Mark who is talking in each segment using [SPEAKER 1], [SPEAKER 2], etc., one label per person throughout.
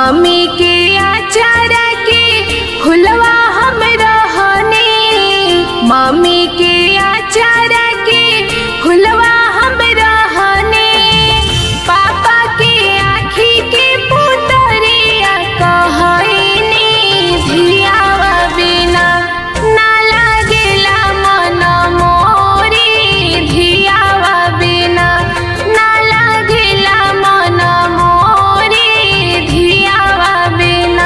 [SPEAKER 1] mummy के आचारा के फुलवा हम रहने मम्मी के आचारा के फुलवा हम रहने पापा के आँखी के पुतरिया कहनी धियावा बिना ना लागेला मन मोरी धियावा बिना ना लागेला मन मोरी धियावा बिना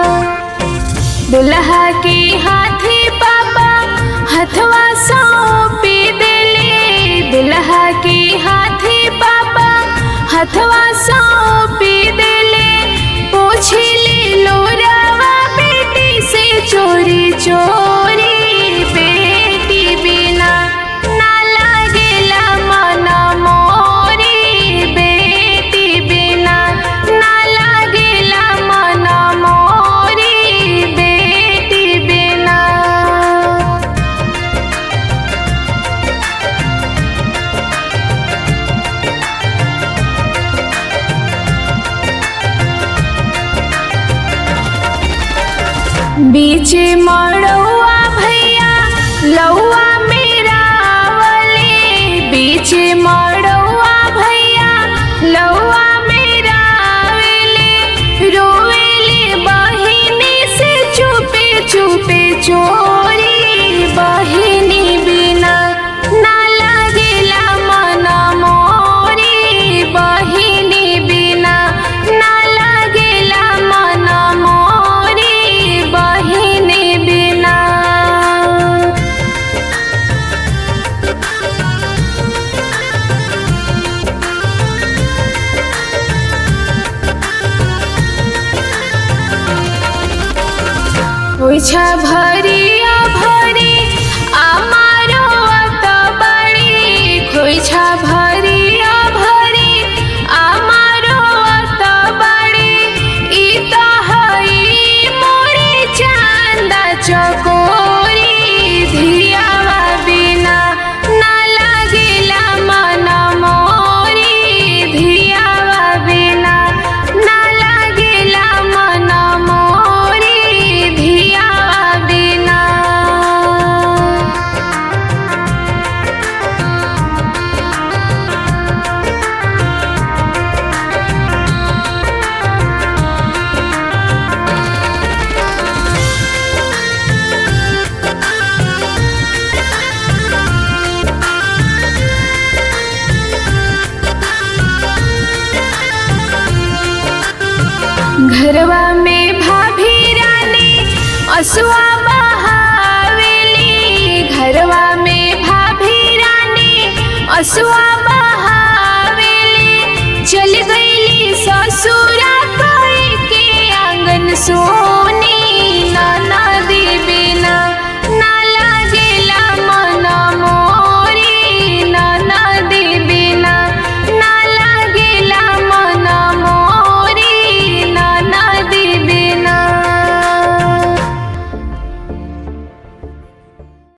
[SPEAKER 1] दुल्हा के हाथे पापा हथवा सौंपी देले दुल्हा के हाथे पापा हथवा सौंपी देले पूछली लोरावा बेटी से चोरी चोरी बेटी बिना ना लागेला मन मोरी बेटी बिना ना लागेला मन मोरी बेटी बिना बीच मड़ौआ भैया लौआ मेरा वले बीच मड़ौआ भैया लौआ मेरा वेले रोवेले बहिनी से चुपे चुपे चोरी बहिनी बिना ना लागेला मन मोरी बहिनी बिना ना लागेला मन मोरी बहिनी बिना ओछा भरिया भरी আমারও অত বাড়ি খইছা ভরিয়া ভরি আমারও অত বাড়ি ই তো হই মোরে চান্দা চকোরি ধিয়াवा বিনা না লাগিলা মন মোরি ধিয়াवा বিনা না লাগিলা মন মোরি ধিয়াवा বিনা घरवा में भाभी रानी असुआ बहावेली घरवा में भाभी रानी असुआ बहावेली चल गईली ससुरा कोई के आंगन सो